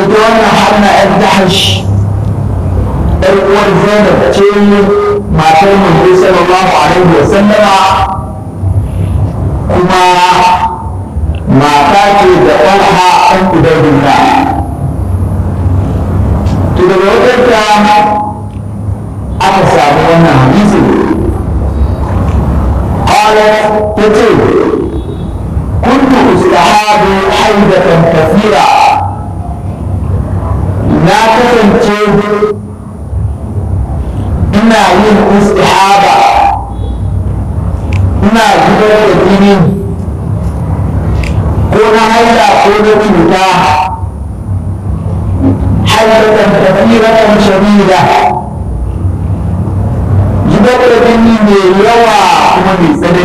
ita wannan harna yan dahash ɗan uwar zainab ce matar manzo sallallahu alaihi wa sallama kuma mata ce da ɗanha ɗan ubaidullah to daga wajen ta aka samu wannan hadisi قالت تتي كنت استحاب حيدة كثيرة لا تسنتي ina yin istihaba ina zubar da jini ko na haila ko na cuta hailatan tafiratan shadida zubar da jini mai yawa kuma mai tsanani